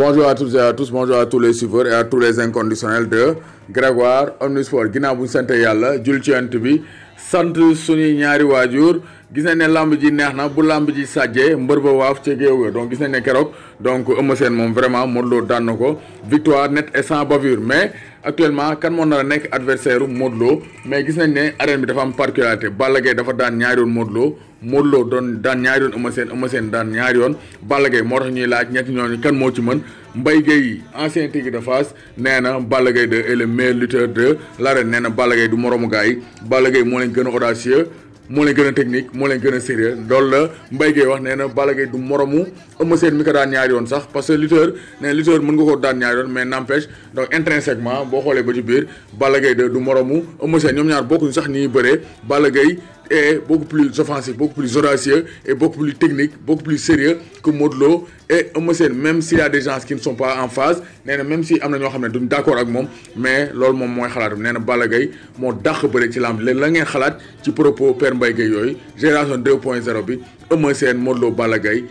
bonjour à toutes et à tous bonjour à tous les suiveurs et à tous les inconditionnels de Grégoire Omnisport ginnaaw bu ñu sant yàlla jul ci yant bi sant suñuy ñaari waajur gis nañ ne lamb ji neex na bu lamb ji sàjjee mbër ba waaf ca géew ga donc gis nañ ne keroog donc Eumeu Sène moom vraiment Modou Lo daan na ko victoire nette et sans bavure mais actuellement kan moo nar a nekk adversaire u Modou Lo mais gis nañ ne arène bi dafa am particularité Balla Gaye dafa daan ñaari yoon Modou Lo Modou Lo doon daan ñaari yoon Eumeu Sène Eumeu Sène daan ñaari yoon Balla Gaye moo tax ñuy laaj ñetti ñooñu kan moo ci mën Mbaye Gueye ancien Tigre de Fass nee na Balla Gaye 2 est le meilleur lutteur de l'arène nee na Balla Gaye du moroomu gars yi Balla Gaye moo leen gën a audacieux moo leen gën a technique moo leen gën a sérieux loolu la Mbaye Gueye wax nee na Balla Gaye du moromu Eumeu Sène mi ko daan ñaari yoon sax parce que lutteur nee na lutteur mën nga ko daan ñaari yoon mais n'empêche donc intrinsèquement boo xoolee ba ci biir Balla Gaye 2 du moromu Eumeu Sène ñoom ñaar bokkuñu sax nii bëree Balla Gaye est beaucoup plus offensif beaucoup plus audacieux et beaucoup plus technique beaucoup plus sérieux que Modou Lo et Eumeu Sène même s'il y a des gens qui ne sont pas en phase nee na même si am na ñoo xam ne duñ d'accord ak moom mais loolu moom mooy xalaatam nee na Balla Gaye moo dàq bëre ci lamb léegi la ngeen xalaat ci propos Père Mbaye Gueye yooyu génération 2.0 bi Eumeu Sène Modou Lo Balla Gaye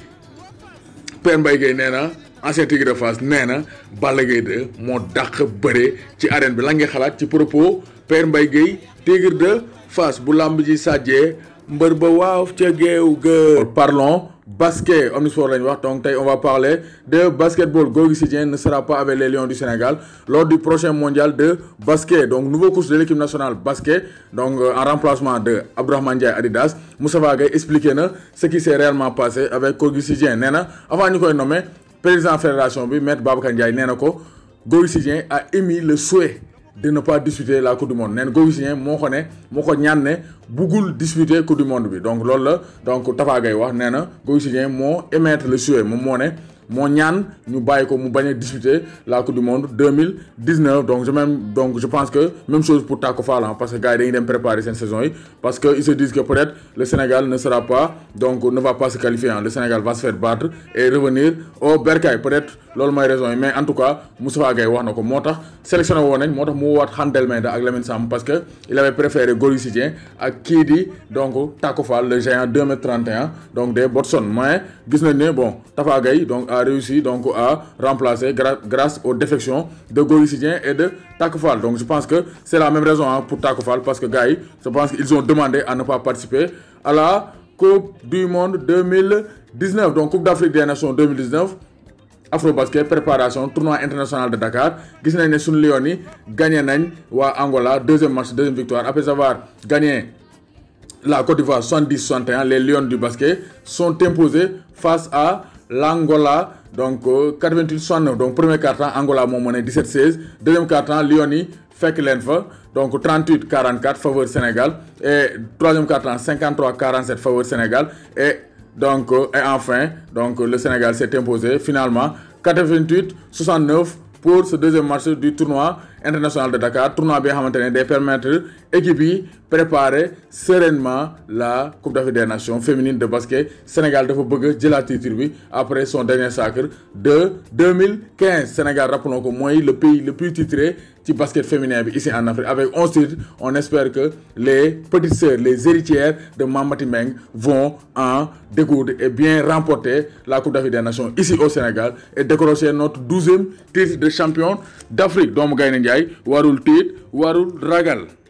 Père Mbaye Gueye nee na ancien Tigre de Fass nee na Balla Gaye 2 moo dàq bëre ci arène bi la ngeen xalaat ci propos Père Mbaye Gueye Tigre de Fass bu lamb ji sàjjee mbër ba waaw ca géew ga parlons basket omnisport lañu wax donc tey on va parler de basketball Gorgui Sy Dieng ne sera pas avec les Lions du Sénégal lors du prochain mondial de basket donc nouveau coach de l'équipe nationale basket donc en remplacement de Abdourahmane Ndiaye Adidas Moustapha Gueye expliqué na ce qui s'est réellement passé avec Gorgui Sy Dieng nee na avant ñu koy nommer président fédération bi maître Babacar Ndiaye nee na ko Gorgui Sy Dieng a émis le souhait de ne pas disputer la coupe du monde nee na Gorgui Sy Dieng moo ko ne moo ko ñaan ne buggul disputer coupe du monde bi donc loolu la donc Tafa Gueye wax nee na Gorgui Sy Dieng moo émettre le souhait moom moo ne moo ñaan ñu bàyyi ko mu bañ a disputer la coupe du monde 2019 donc je même donc je pense que même chose pour Tacko Fall parce que gars yi dañuy dem préparer seen saison yi parce que ils se disent que peut-être le Sénégal ne sera pas donc ne va pas se qualifier le Sénégal va se faire battre et revenir au bercail peut-être loolu mooy raison yi mais en tout cas Moustapha Gueye wax na ko moo tax sélectionné woon nañ moo tax mu woowaat Khandel Menda ak Lamine Samb parce que il avait préféré Gorgui Sy Dieng ak kii di donc Tacko Fall le géant 2 mètres 31 donc des Botswan mais gis nañ ne bon Tafa Gueye donc a réussi donc à remplacer grâce aux défections de Gorgui Sy Dieng et de Tacko Fall donc je pense que c'est la même raison hein, pour Tacko Fall parce que gars yi je pense qu'ils ont demandé à ne pas participer à la Coupe du Monde 2019 donc Coupe d'Afrique des Nations 2019 Afrobasket préparation tournoi international de Dakar gis nañ ne suñu Lions yi gagné nañ waa Angola deuxième match deuxième victoire après avoir gagné la Côte d'Ivoire 70-61 les Lions du basket sont imposés face à l'Angola donc 88-69 donc premier quart-temps Angola moo mené 17-16 deuxième quart-temps Lions yi fekk leen fa donc 38-44 faveur Sénégal et troisième quart-temps 53-47 faveur Sénégal et donc et enfin donc le Sénégal s'est imposé finalement 88-69 pour ce deuxième match du tournoi international de Dakar tournoi bi nga xamante ne day permettre équipe yi préparer sereinement la Coupe d'Afrique des Nations féminine de basket Sénégal dafa bëgg jëlaat titre bi après son dernier sacre de 2015 Sénégal rappelons ko mooy le pays le plus titré ci basket féminin bi ici en Afrique avec 11 titres on espère que les petites sœurs les héritières de Mamati Meng vont en découdre et bien remporter la Coupe d'Afrique des Nations ici au Sénégal et décrocher notre douzième titre de champion d'Afrique doomu Gaynde Njaay warul tiit warul ragal